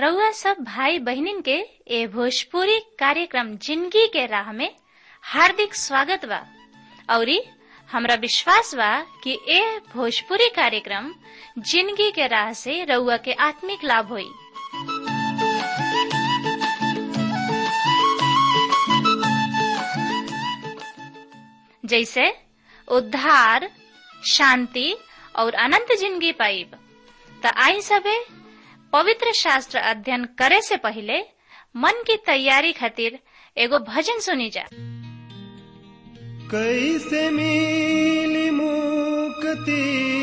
रउआ सब भाई बहिनीन के ए भोजपुरी कार्यक्रम जिंदगी के राह में हार्दिक स्वागत बा औरी हमरा विश्वास बा कि ए भोजपुरी कार्यक्रम जिंदगी के राह से रउआ के आत्मिक लाभ होई जैसे उद्धार शांति और अनंत जिंदगी पाइब त आई सबे पवित्र शास्त्र अध्ययन करे से पहले मन की तैयारी खातिर एगो भजन सुनी जा कैसे मिली मुक्ति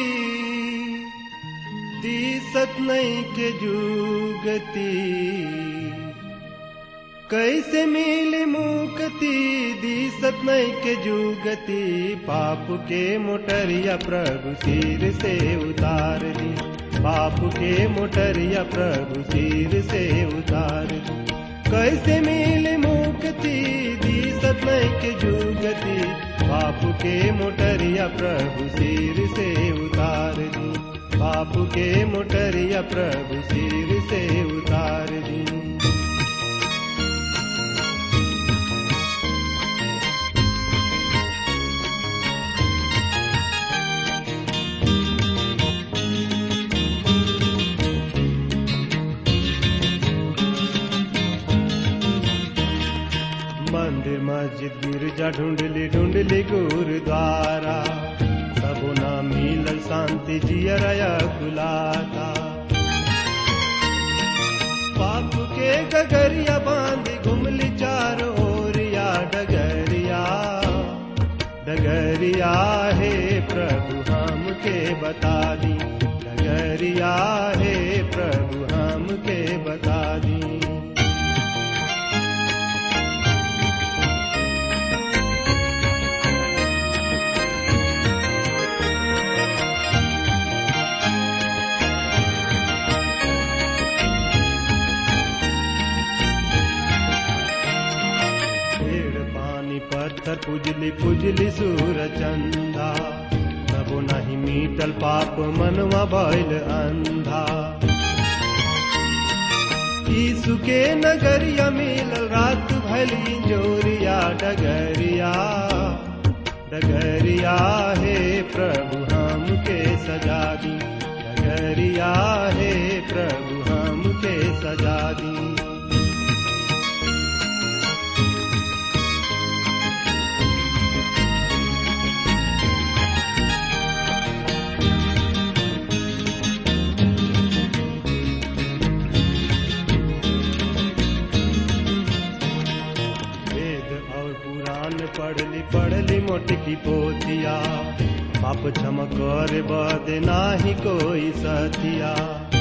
दिसत नहीं के जुगति कैसे मिली मुक्ति दिसत नहीं के जुगति पाप के मोटरिया प्रभु सिर से उतार दी पाप के मोटरिया प्रभु सिर से उतार दी कैसे मिली मुक्ति दिसत नहीं के जुगति पाप के मोटरिया प्रभु सिर से उतार दी पाप के मोटरिया प्रभु सिर से उतार दी मंदिर मस्जिद गिरजा ढूंढली ढूंढली गुरुद्वारा सबो ना मिलल शांति जियरया खुलाता पाप के गगरिया बांधी घुमली चार ओरिया डगरिया डगरिया हे प्रभु हम के बता दी डगरिया हे प्रभु हम के बता दी पेड़ पानी पत्थर पुजली पुजली सूर चंदा तबो नहीं मीटल पाप मनवा भइल अंधा यीशु के नगरिया मिलल रात भली जोरिया डगरिया डगरिया हे प्रभु हम के सजा दी डगरिया हे प्रभु हम के सजा दी वेद और पुराण पढ़ली पढ़ली मोटकी पोतिया पाप क्षम कर बद नाही कोई सतिया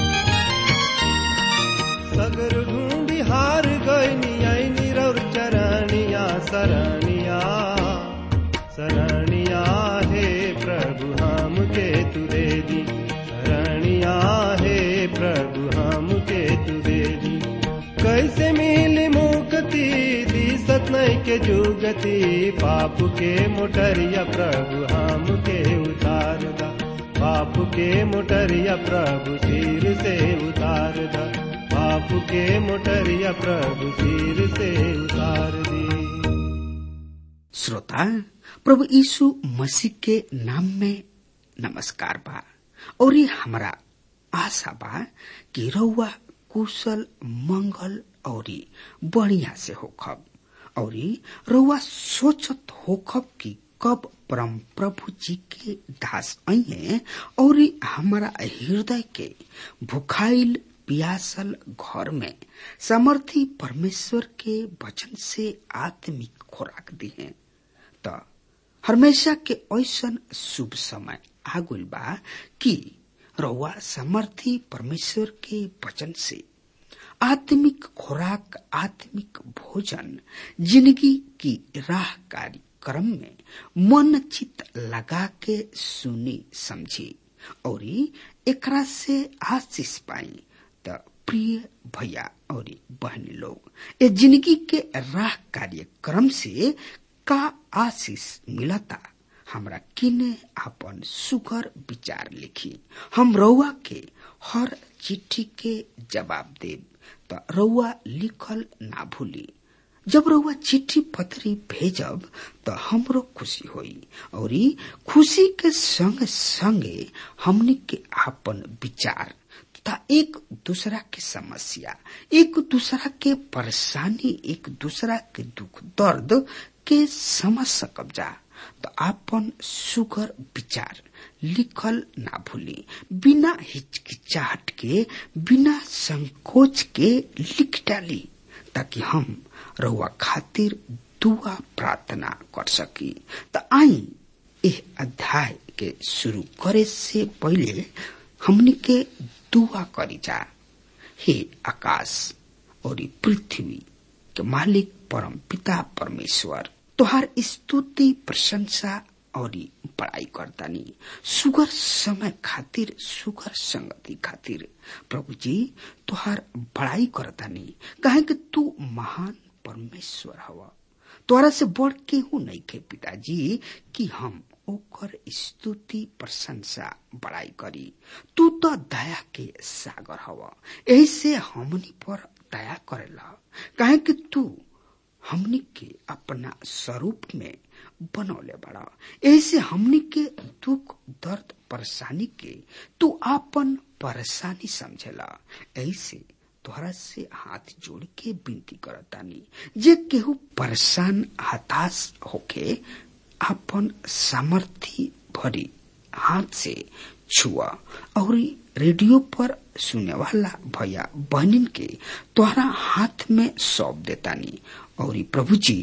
सगर ढूंढी हार गईनी ऐनी रौर चरणिया सरनिया सरनिया हे प्रभु हम के तुरे दी सरनिया हे प्रभु हम के तुरे दी कैसे मिली मुक्ति दिसत नहीं के जुगति पाप के मोटरिया प्रभु हम के उतार दा पाप के मोटरिया प्रभु सिर से उतार दा पाप के मोटरिया प्रभु सिर से उतार दी श्रोता प्रभु यीशु मसीह के नाम में नमस्कार बा और ये हमारा आशा बा कि रउआ कुशल मंगल औरी बढ़िया से होखब औरी रउआ सोचत होखब कि कब परम प्रभु जी के दास अइहे और हमारा हृदय के भुखाइल पियासल घर में समर्थी परमेश्वर के वचन से आत्मिक खुराक दिहे त हमेशा के ऐसन शुभ समय आगुल बा कि रउआ समर्थी परमेश्वर के वचन से आत्मिक खुराक आत्मिक भोजन जिंदगी की राह कार्यक्रम में मन चित लगा के सुनी समझी और एकरा से आशीष पाई त प्रिय भैया और बहनी लोग ये जिंदगी के राह कार्यक्रम से का आशीष मिलता हमरा किने अपन सुगर विचार लिखी हम रउआ के हर चिट्ठी के जवाब देब त रउआ लिखल ना भूली जब रउआ चिट्ठी पत्री भेजब त हमरो खुशी होई और खुशी के संग संगे हमनी के आपन विचार तथा एक दूसरा के समस्या एक दूसरा के परेशानी एक दूसरा के दुख दर्द के समझ सकब जा तो आपन सुगर विचार लिखल ना भूली बिना हिचकिचाहट के बिना संकोच के लिख डाली ताकि हम रहुआ खातिर दुआ प्रार्थना कर सकी त आई एह अध्याय के शुरू करे से पहले हमनी के दुआ करी जा हे आकाश और पृथ्वी के मालिक परम पिता परमेश्वर तोहार स्तुति प्रशंसा और बड़ाई करतानी सुगर समय खातिर सुगर संगति खातिर प्रभु जी तोहार बड़ाई करतानी कहे कि तू महान परमेश्वर हवा तोरा से बढ़ केहू नहीं खे पिताजी कि हम ओकर स्तुति प्रशंसा बड़ाई करी तू तो दया के सागर हवा ऐसे हमनी पर दया करेला कहे कि तू हमनी के अपना स्वरूप में बनौले बड़ा ऐसे हमनी के दुख दर्द परेशानी के तू आपन परेशानी समझेला ऐसे तोहरा से हाथ जोड़ के विनती करतानी जे केहू परेशान हताश होके अपन सामर्थ्य भरी हाथ से छुआ और रेडियो पर सुने वाला भैया बहनिन के तोहरा हाथ में सौंप देतानी और प्रभु जी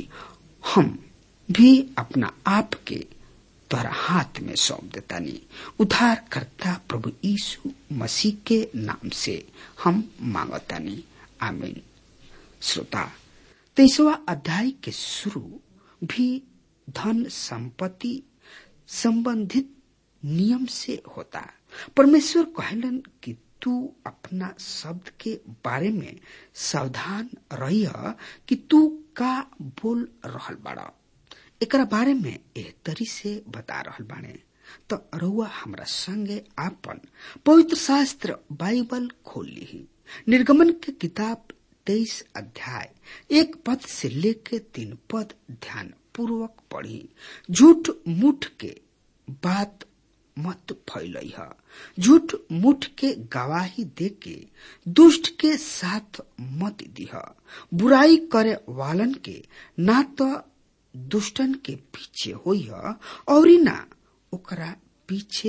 हम भी अपना आप के तोहरा हाथ में सौंप देतानी उद्धार करता प्रभु यीशु मसीह के नाम से हम मांगतानी आमीन श्रोता तेईसवा अध्याय के शुरू भी धन संपत्ति संबंधित नियम से होता परमेश्वर कहलन कि तू अपना शब्द के बारे में सावधान रहिय कि तू का बोल रहल बाड़ा एकरा बारे में एह तरी से बता रहल बाने तो रउआ हमरा संगे आपन पवित्र शास्त्र बाइबल खोल ली निर्गमन के किताब तेईस अध्याय एक पद से लेके तीन पद ध्यान पूर्वक पढ़ी झूठ मुठ के बात मत फैलई है झूठ मुठ के गवाही दे के दुष्ट के साथ मत दिह बुराई करे वालन के ना तो दुष्टन के पीछे होई और ना ओकरा पीछे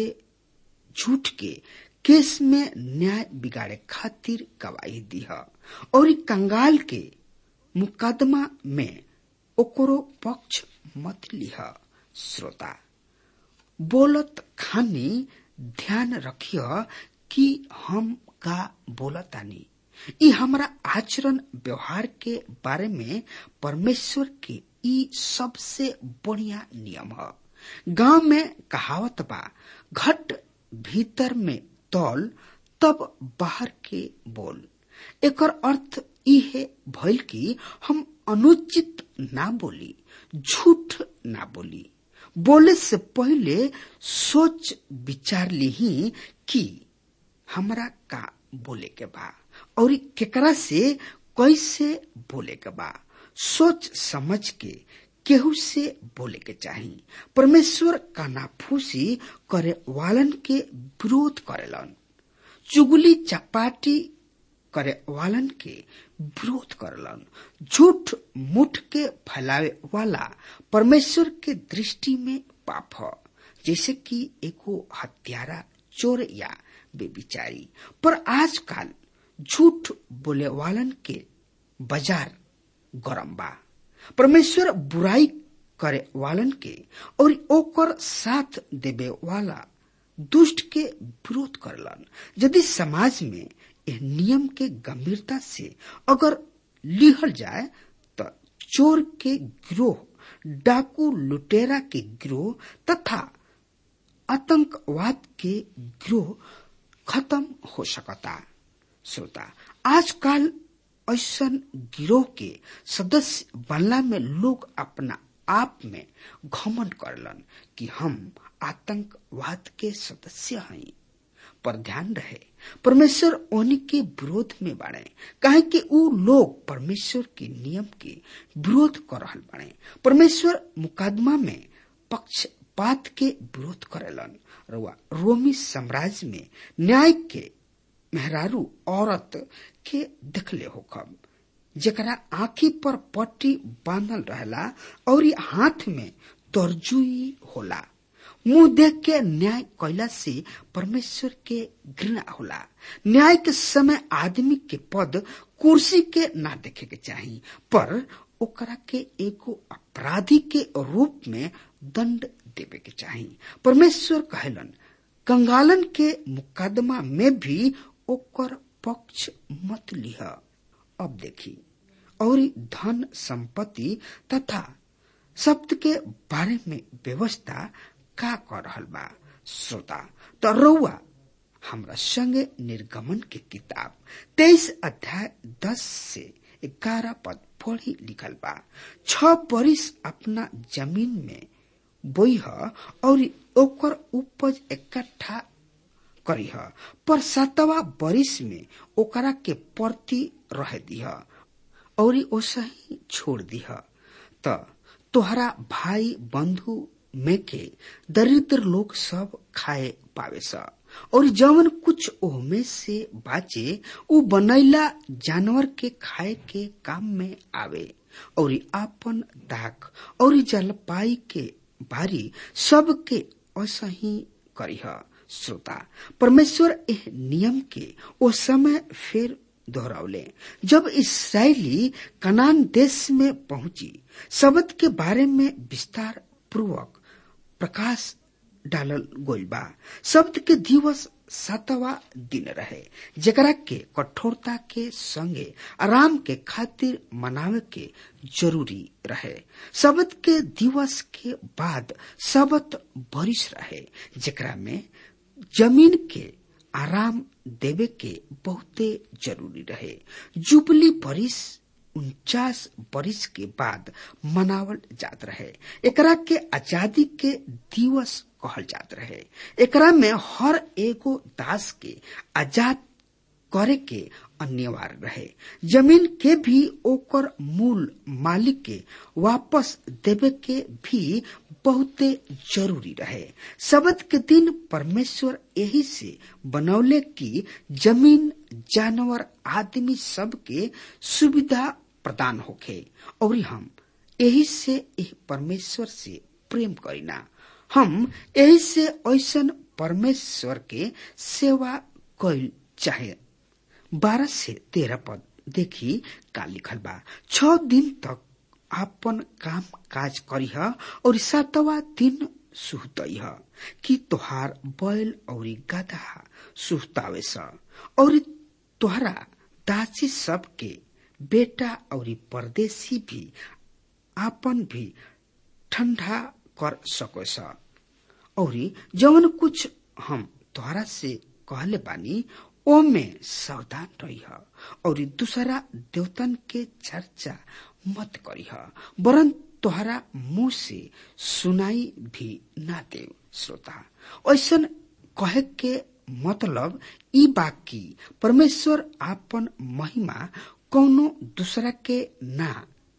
झूठ के केस में न्याय बिगाड़े खातिर गवाही दिह और कंगाल के मुकदमा में ओकरो पक्ष मत लिह श्रोता बोलत खानी ध्यान रखिय कि हम का बोलतानी ई हमारा आचरण व्यवहार के बारे में परमेश्वर के ई सबसे बढ़िया नियम है गांव में कहावत बा घट भीतर में तौल तब बाहर के बोल एकर अर्थ ई है भइल कि हम अनुचित ना बोली झूठ ना बोली बोले से पहले सोच विचार ली कि हमरा का बोले के बा और केकरा से कैसे बोले के बा सोच समझ के केहू से बोले के चाही परमेश्वर कानाफूसी करे वालन के विरोध करेलन चुगली चपाटी करे वालन के विरोध करलन झूठ मुठ के फैलावे वाला परमेश्वर के दृष्टि में पाप है जैसे कि एको हत्यारा चोर या बेबिचारी पर आजकल झूठ बोले वालन के बाजार गरम बा परमेश्वर बुराई करे वालन के और ओकर साथ देवे वाला दुष्ट के विरोध करलन यदि समाज में यह नियम के गंभीरता से अगर लिहल जाए तो चोर के गिरोह डाकू लुटेरा के गिरोह तथा आतंकवाद के गिरोह खत्म हो सकता श्रोता आजकल ऐसा गिरोह के सदस्य बनला में लोग अपना आप में घमंड करलन कि हम आतंकवाद के सदस्य हैं पर ध्यान रहे परमेश्वर उन्हीं के विरोध में बाड़े काहे कि ऊ लोग परमेश्वर के नियम के विरोध कर रहल बाड़े परमेश्वर मुकदमा में पक्षपात के विरोध करेलन रुआ रोमी साम्राज्य में न्याय के मेहरारू औरत के देखले होखब जकरा आंखी पर पट्टी बांधल रहला और हाथ में तरजुई होला मुंह देख के न्याय कैला से परमेश्वर के घृणा होला न्याय के समय आदमी के पद कुर्सी के ना देखे के चाही पर ओकरा के एगो अपराधी के रूप में दंड देवे के चाही परमेश्वर कहलन कंगालन के मुकदमा में भी ओकर पक्ष मत लिह अब देखी और धन संपत्ति तथा शब्द के बारे में व्यवस्था का कर रहल बा श्रोता तो रउआ हमरा संगे निर्गमन के किताब तेईस अध्याय दस से ग्यारह पद पढ़ी लिखल बा छ बरिस अपना जमीन में बोई और ओकर उपज इकट्ठा करीह पर सातवा बरिस में ओकरा के प्रति रह दिह और ओसही छोड़ दिह त तोहरा भाई बंधु में के दरिद्र लोग सब खाए पावे स और जवन कुछ ओहमे से बाचे उ बनैला जानवर के खाए के काम में आवे और आपन दाक और जलपाई के बारी सब के असही करीह श्रोता परमेश्वर एह नियम के ओ समय फिर दोहरावले जब इसराइली कनान देश में पहुंची शब्द के बारे में विस्तार पूर्वक प्रकाश डालल गोल बा शब्द के दिवस सातवा दिन रहे जकरा के कठोरता के संगे आराम के खातिर मनावे के जरूरी रहे शब्द के दिवस के बाद शब्द बरिश रहे जकरा में जमीन के आराम देवे के बहुते जरूरी रहे जुबली बरिस उनचास बरिस के बाद मनावल जात रहे एकरा के आजादी के दिवस कहल जात रहे एकरा में हर एगो दास के आजाद करे के अनिवार्य रहे जमीन के भी ओकर मूल मालिक के वापस देवे के भी बहुते जरूरी रहे शब्द के दिन परमेश्वर यही से बनौले की जमीन जानवर आदमी सब के सुविधा प्रदान होखे और हम यही से यह परमेश्वर से प्रेम करीना हम यही से ऐसन परमेश्वर के सेवा कैल चाहे बारह से तेरह पद देखी का लिखल बा छ दिन तक आपन काम काज करीह और सातवा दिन सुहतईह कि तोहार बैल और गधा सुहतावे स और तोहरा दासी सब के बेटा और परदेसी भी आपन भी ठंडा कर सको स और जवन कुछ हम तोहरा से कहले बानी ओमे सावधान रही और दूसरा देवतन के चर्चा मत करीह वरन तोहरा मुंह से सुनाई भी ना दे श्रोता ऐसन कहे के मतलब ई बाकी परमेश्वर आपन महिमा कौनो दूसरा के ना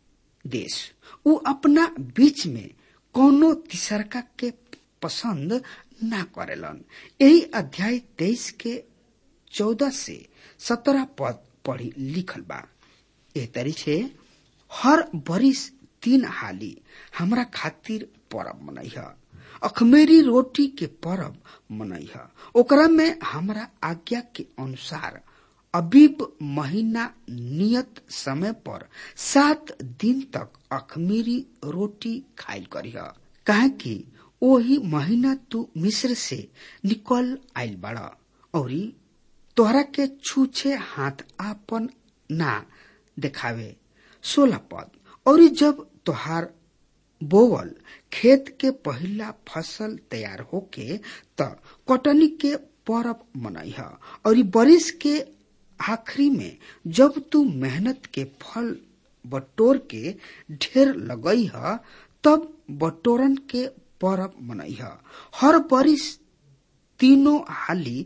देश उ अपना बीच में कौनो तीसरका के पसंद ना करेलन यही अध्याय तेईस के चौदह से सत्रह पद पढ़ी लिखल बा ए तरी से हर बरिस तीन हाली हमरा खातिर परब मनैह अखमेरी रोटी के परब मनैह ओकरा में हमरा आज्ञा के अनुसार अबीब महीना नियत समय पर सात दिन तक अखमीरी रोटी खाइल करीह काहे कि ओही महीना तू मिस्र से निकल आइल बड़ा और तोहरा के छूछे हाथ आपन ना देखावे सोलह पद और जब तोहार बोवल खेत के पहला फसल तैयार होके त कटनी के परब मनैह और बरिस के आखिरी में जब तू मेहनत के फल बटोर के ढेर लगई ह तब बटोरन के परब मनैह हर बरिस तीनों हाली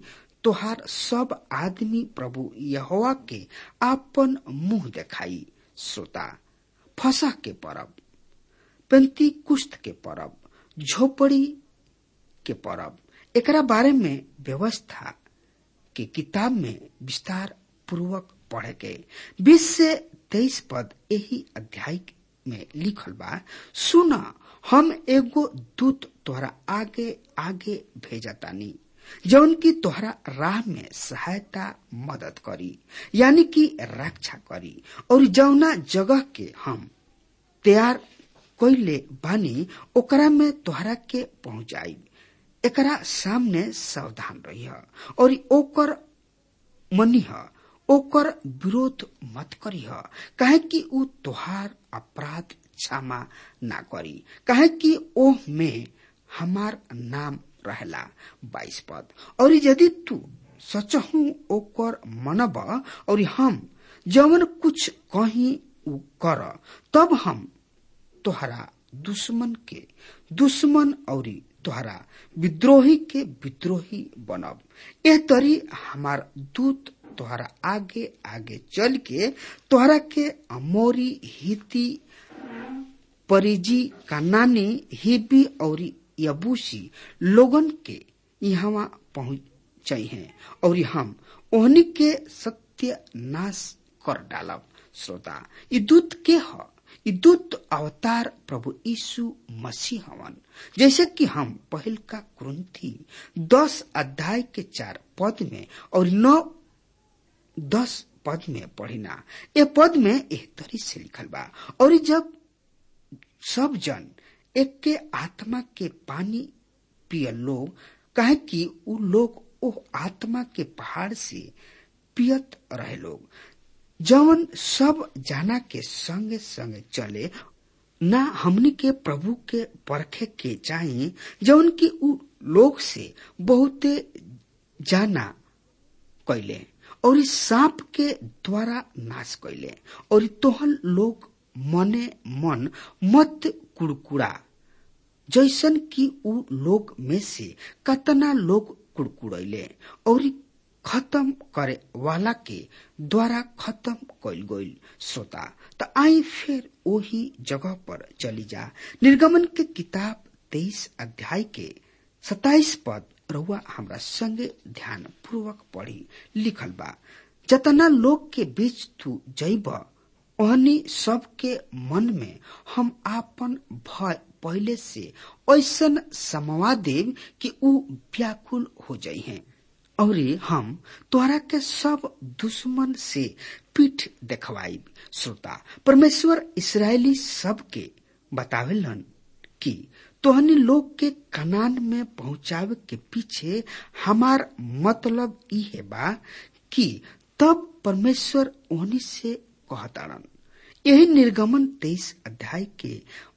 तोहार सब आदमी प्रभु यहोवा के आपन मुंह देखाई श्रोता फसह के परब पेंती कुश्त के परब झोपड़ी के परब एकरा बारे में व्यवस्था के किताब में विस्तार पूर्वक पढ़े के बीस से तेईस पद यही अध्याय में लिखल बा सुन हम एगो दूत तोहरा आगे आगे भेजतानी जौन की तोहरा राह में सहायता मदद करी यानी कि रक्षा करी और जौना जगह के हम तैयार कैले बानी ओकरा में तोहरा के पहुंचाई एकरा सामने सावधान रही और ओकर मनीह ओकर विरोध मत करीह काहे कि ऊ तोहार अपराध क्षमा ना करी काहे कि ओह में हमार नाम रहेला बाईस पद और यदि तू सचहू ओकर मनब और हम जवन कुछ कहीं ऊ कर तब हम तोहरा दुश्मन के दुश्मन और तोहरा विद्रोही के विद्रोही बनब एह तरी हमार दूत तोहरा आगे आगे चल के तोहरा के अमोरी हिती परिजी कानानी हिबी और यबूसी लोगन के यहाँ पहुंच हैं और हम ओहनी के सत्य नाश कर डालब श्रोता ई दूत के ह ई दूत अवतार प्रभु यीशु मसीह हवन जैसे कि हम पहल का क्रंथी दस अध्याय के चार पद में और नौ दस पद में पढ़िना ये पद में एक तरी से लिखल बा और जब सब जन एक के आत्मा के पानी पिय लोग कहे कि उ लोग ओ आत्मा के पहाड़ से पियत रहे लोग जवन सब जाना के संगे संगे चले ना हमनी के प्रभु के परखे के चाहिए जवन की उ लोग से बहुते जाना कैले और इस सांप के द्वारा नाश कैले और तोहन लोग मने मन मत कुड़कुड़ा जैसन कि उ लोग में से कतना लोग कुड़कुड़ैले और खत्म करे वाला के द्वारा खत्म कैल गईल श्रोता त आई फिर वही जगह पर चली जा निर्गमन के किताब तेईस अध्याय के सताइस पद रहुआ हमरा संगे ध्यान पूर्वक पढ़ी लिखल बा जतना लोग के बीच तू जैब ओहनी सबके मन में हम आपन भय पहले से ऐसन समवा देव कि ऊ व्याकुल हो जाइ हैं और हम तोहरा के सब दुश्मन से पीठ देखवाई श्रोता परमेश्वर इसराइली सब के बतावेलन कि तोहनी लोग के कनान में पहुंचावे के पीछे हमार मतलब ई है बा कि तब परमेश्वर ओहनी से कहताड़न यही निर्गमन तेईस अध्याय के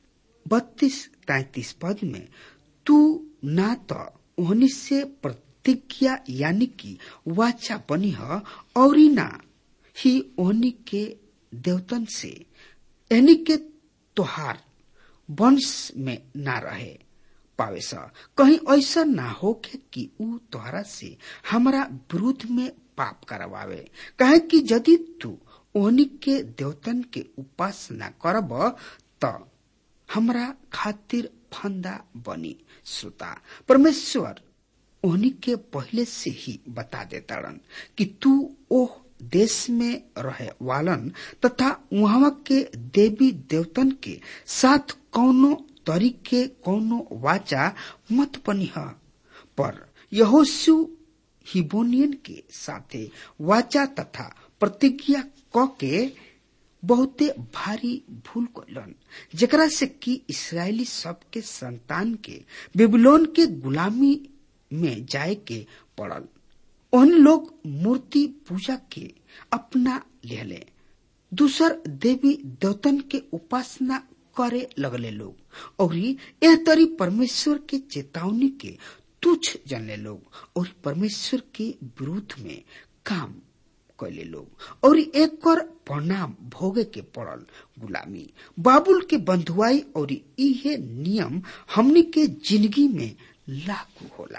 बत्तीस तैतीस पद में तू ना तो ओहनी से प्रतिज्ञा यानी कि वाचा बनी है और ना ही ओहनी के देवतन से यानी के तोहार वंश में ना रहे पावे सा कहीं ऐसा ना हो के कि ऊ तोहरा से हमारा विरुद्ध में पाप करवावे कहे कि यदि तू ओहनी के देवतन के उपासना करब त हमरा खातिर फंदा बनी श्रोता परमेश्वर ओहनी के पहले से ही बता देताड़न कि तू ओह देश में रहे वालन तथा वहां के देवी देवतन के साथ कौनो तरीके कौनो वाचा मत बनी है पर यहोशु हिबोनियन के साथे वाचा तथा प्रतिज्ञा क के बहुते भारी भूल कैलन जेकरा से कि इसराइली सब के संतान के बेबीलोन के गुलामी में जाए के पड़ल उन लोग मूर्ति पूजा के अपना लेले दूसर देवी देवतन के उपासना करे लगले लोग और यह तरी परमेश्वर के चेतावनी के तुच्छ जनले लोग और परमेश्वर के विरुद्ध में काम कैले लोग और एक और परिणाम भोगे के पड़ल गुलामी बाबुल के बंधुआई और इहे नियम हमनी के जिंदगी में लागू होला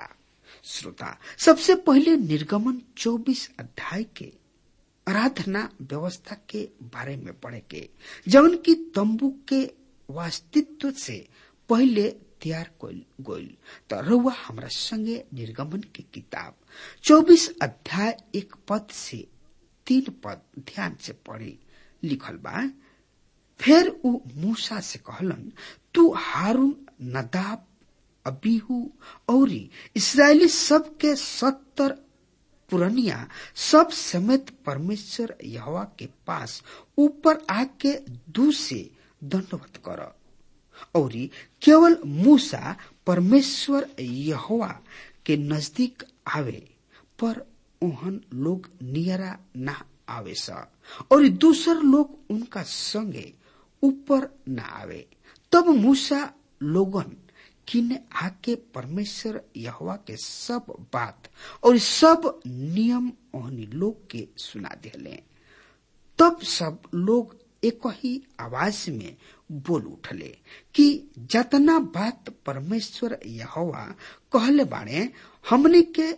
श्रोता सबसे पहले निर्गमन 24 अध्याय के आराधना व्यवस्था के बारे में पढ़े के जौन की तंबू के वास्तित्व से पहले तैयार गोल तो रउआ हमरा संगे निर्गमन की किताब 24 अध्याय एक पद से तीन पद ध्यान से पढ़ी लिखल बा फिर उ मूसा से कहलन तू हारून नदाब अबीहू और इसराइली सब के सत्तर पुरनिया सब समेत परमेश्वर यहवा के पास ऊपर आके दू से दंडवत कर और केवल मूसा परमेश्वर यहवा के नजदीक आवे पर ओहन लोग नियरा ना आवे सा और दूसर लोग उनका संगे ऊपर ना आवे तब मूसा लोगन किने आके परमेश्वर यहवा के सब बात और सब नियम ओहनी लोग के सुना दिले तब सब लोग एक ही आवाज में बोल उठले कि जतना बात परमेश्वर यहवा कहले बाणे हमने के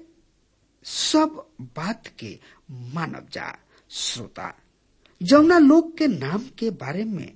सब बात के मानव जा श्रोता जौना लोग के नाम के बारे में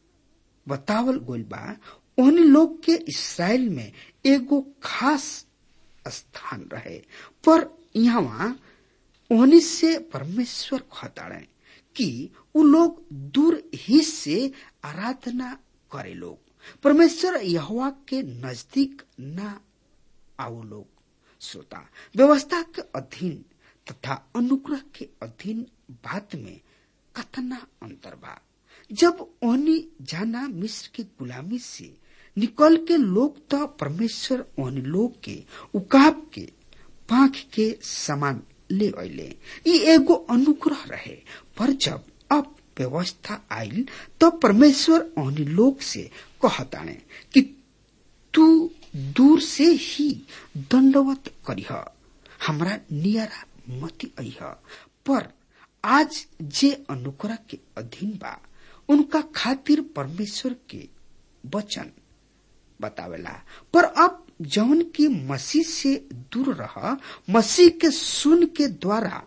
बतावल गोल बा ओहनी लोग के इसराइल में एगो खास स्थान रहे पर यहाँ ओहनी से परमेश्वर कहताड़े कि उ लोग दूर ही से आराधना करे लोग परमेश्वर यहवा के नजदीक न आओ लोग श्रोता व्यवस्था के अधीन तथा अनुग्रह के अधीन बात में कतना अंतर बा जब ओहनी जाना मिस्र की गुलामी से निकल के लोग तो परमेश्वर ओहनी लोग के उकाब के पाख के समान ले अले ये एगो अनुग्रह रहे पर जब अब व्यवस्था आयल तो परमेश्वर ओहनी लोग से कहताने कि तू दूर से ही दंडवत करीह हमरा नियरा मती अह पर आज जे अनुग्रह के अधीन बा उनका खातिर परमेश्वर के वचन बतावेला पर अब जौन की मसीह से दूर रह मसीह के सुन के द्वारा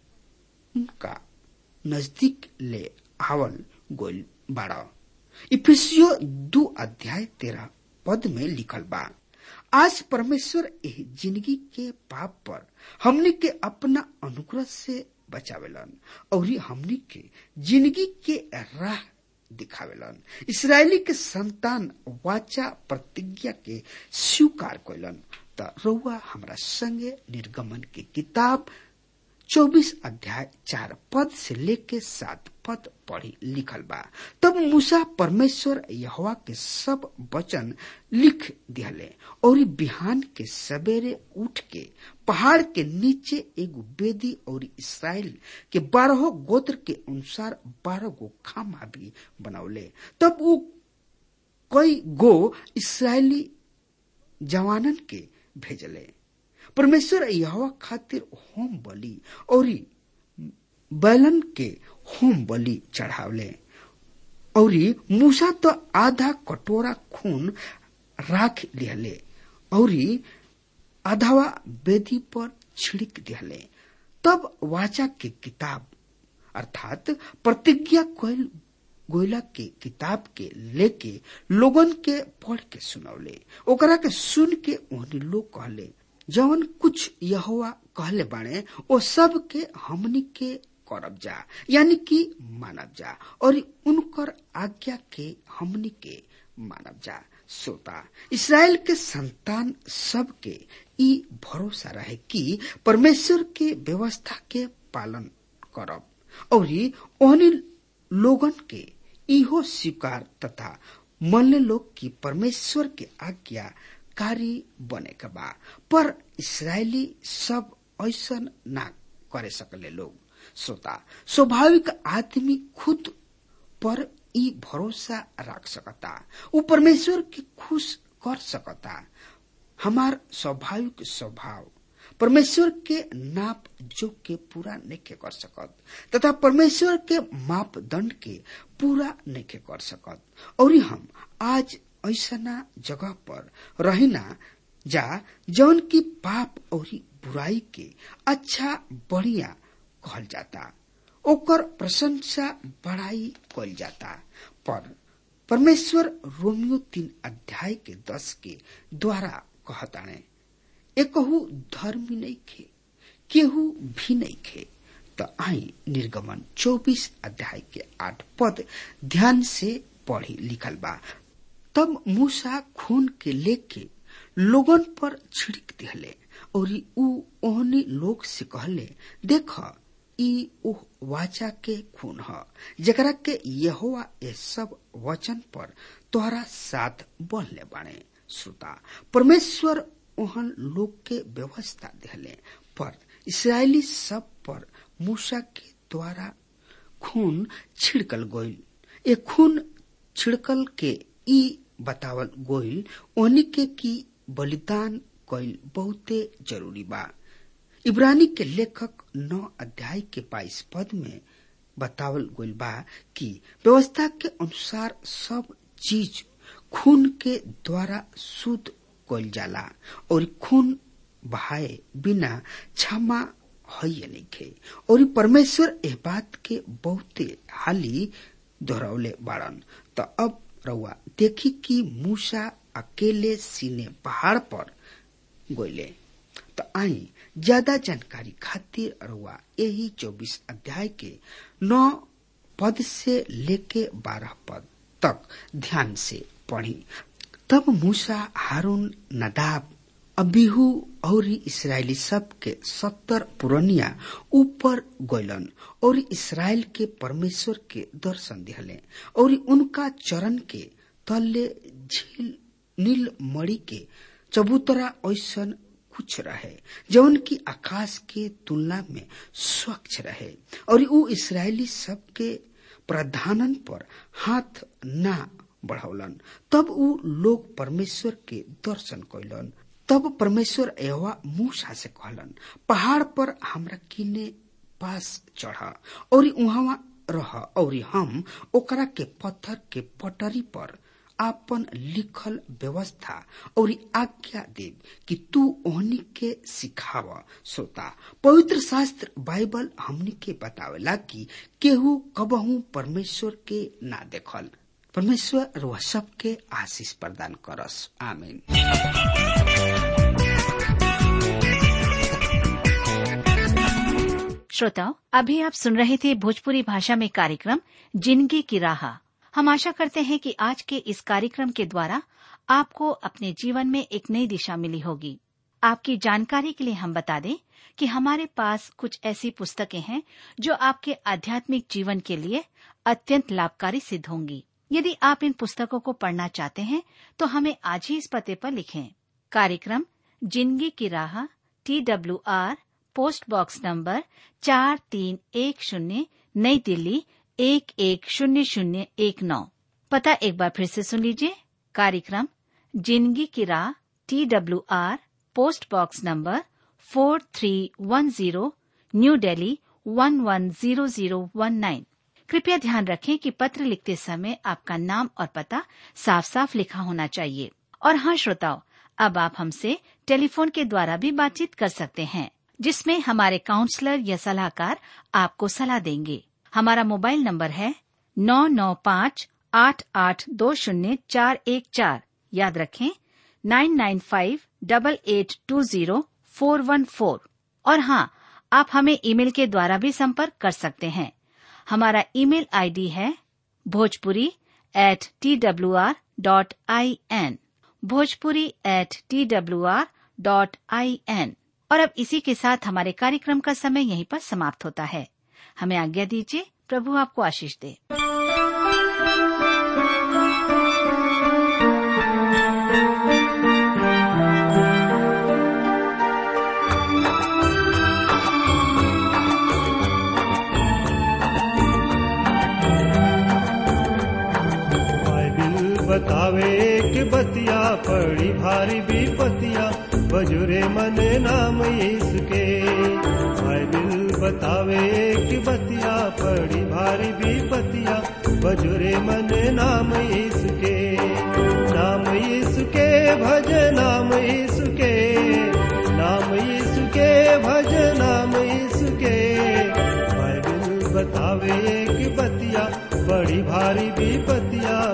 उनका नजदीक ले आवल गोल बाड़ा इफिसियो दू अध्याय तेरह पद में लिखल बा आज परमेश्वर एह जिंदगी के पाप पर हमने के अपना अनुग्रह से बचावेलन और हमने के जिंदगी के राह दिखावेलन इसराइली के संतान वाचा प्रतिज्ञा के स्वीकार कैलन त रउआ हमरा संगे निर्गमन के किताब चौबीस अध्याय चार पद से लेके सात पद पढ़ी लिखल बा तब मूसा परमेश्वर यहवा के सब वचन लिख दिहले और बिहान के सवेरे उठ के पहाड़ के नीचे एगो बेदी और इसराइल के बारह गोत्र के अनुसार बारह गो खामा भी बनौले तब वो कई गो इसराइली जवानन के भेजले परमेश्वर यहवा खातिर होम बलि और बैलन के होम बलि चढ़ावले और मूसा तो आधा कटोरा खून राख लिहले और आधावा बेदी पर छिड़क दिहले तब वाचा के किताब अर्थात प्रतिज्ञा कोयल गोयला के किताब के लेके लोगन के पढ़ के सुनौले ओकरा के सुन के ओहनी लोग कहले जवन कुछ यहोवा कहले बाणे ओ सब के हमनी के करब जा यानी कि मानब जा और उनकर आज्ञा के हमनी के मानब जा श्रोता इसराइल के संतान सब के ई भरोसा रहे कि परमेश्वर के व्यवस्था के पालन करब और ओहनी लोगन के इहो स्वीकार तथा मनले लोग की परमेश्वर के आज्ञा कारी बने के बा पर इसराइली सब ऐसा ना करे सकले लोग श्रोता स्वाभाविक आदमी खुद पर ई भरोसा रख सकता वो परमेश्वर के खुश कर सकता हमार स्वाभाविक स्वभाव परमेश्वर के नाप जो के पूरा नहीं कर सकत तथा परमेश्वर के मापदंड के पूरा नहीं कर सकत और हम आज ऐसा जगह पर रहिना जा जौन की पाप और बुराई के अच्छा बढ़िया कहल जाता ओकर प्रशंसा बढ़ाई कल जाता पर परमेश्वर रोमियो तीन अध्याय के दस के द्वारा कहताणे एकहु धर्मी नहीं खे केहू भी नहीं खे तो आई निर्गमन चौबीस अध्याय के आठ पद ध्यान से पढ़ी लिखल बा तब मूसा खून के लेके लोगन पर छिड़क दिहले और ऊ ओहनी लोग से कहले देख ई ओह वाचा के खून ह जकरा के यहोवा ए सब वचन पर तोहरा साथ बढ़ले बाणे श्रोता परमेश्वर ओहन लोग के व्यवस्था दिहले पर इसराइली सब पर मूसा के द्वारा खून छिड़कल गोइल ए खून छिड़कल के ई बतावल गोइल ओनी के की बलिदान कइल बहुते जरूरी बा इब्रानी के लेखक नौ अध्याय के बाईस पद में बतावल गइल बा कि व्यवस्था के अनुसार सब चीज खून के द्वारा शुद्ध कइल जाला और खून बहाए बिना क्षमा है नइखे और परमेश्वर एह बात के बहुते हाली दोहरौले बाड़न त अब रउआ देखी कि मूसा अकेले सीने पहाड़ पर गोइले तो आई ज्यादा जानकारी खातिर रउआ यही चौबीस अध्याय के नौ पद से लेके बारह पद तक ध्यान से पढ़ी तब मूसा हारून नदाब अबिहू और इसराइली सब के सत्तर पुरनिया ऊपर गैलन और इसराइल के परमेश्वर के दर्शन दिहले और उनका चरण के तले झील नील मणि के चबूतरा ऐसन कुछ रहे जौन की आकाश के तुलना में स्वच्छ रहे और ऊ इसराइली सब के प्रधानन पर हाथ ना बढ़ौलन तब ऊ लोग परमेश्वर के दर्शन कैलन तब परमेश्वर एवा मूसा से कहलन पहाड़ पर हमरा किने पास चढ़ और उहाँ रह और हम ओकरा के पत्थर के पटरी पर आपन लिखल व्यवस्था और आज्ञा देव कि तू ओहनी के सिखाव श्रोता पवित्र शास्त्र बाइबल हमनी के बतावेला कि केहू कबहू परमेश्वर के ना देखल परमेश्वर वह सबके आशीष प्रदान करस आमीन श्रोताओं अभी आप सुन रहे थे भोजपुरी भाषा में कार्यक्रम जिंदगी की राह हम आशा करते हैं कि आज के इस कार्यक्रम के द्वारा आपको अपने जीवन में एक नई दिशा मिली होगी आपकी जानकारी के लिए हम बता दें कि हमारे पास कुछ ऐसी पुस्तकें हैं जो आपके आध्यात्मिक जीवन के लिए अत्यंत लाभकारी सिद्ध होंगी यदि आप इन पुस्तकों को पढ़ना चाहते हैं तो हमें आज ही इस पते पर लिखें कार्यक्रम जिंदगी की राह T W R post box number चार तीन एक शून्य नई दिल्ली एक एक शून्य शून्य एक नौ पता एक बार फिर से सुन लीजिए कार्यक्रम जिंदगी की राह T W R post box number four three one zero New Delhi one one zero zero one nine कृपया ध्यान रखें कि पत्र लिखते समय आपका नाम और पता साफ साफ लिखा होना चाहिए और हाँ श्रोताओं अब आप हमसे टेलीफोन के द्वारा भी बातचीत कर सकते हैं जिसमें हमारे काउंसलर या सलाहकार आपको सलाह देंगे हमारा मोबाइल नंबर है नौ नौ पाँच आठ आठ दो शून्य चार एक चार याद रखें nine nine five double eight two zero four one four और हाँ आप हमें ईमेल के द्वारा भी संपर्क कर सकते हैं हमारा ईमेल आईडी है Bhojpuri at T W R dot I N Bhojpuri at T W R dot I N और अब इसी के साथ हमारे कार्यक्रम का समय यहीं पर समाप्त होता है हमें आज्ञा दीजिए प्रभु आपको आशीष दे बाइबिल बतावे कि बतिया पड़ी भारी विपतिया बजुरे मने नाम यीशु के बाइबिल बतावे कि बतिया पड़ी भारी विपतिया बजुरे मने नाम यीशु के नाम यीशु के भज नाम यीशु के नाम यीशु के भज नाम यीशु के बाइबल बतावे एक बतिया बड़ी भारी विपतिया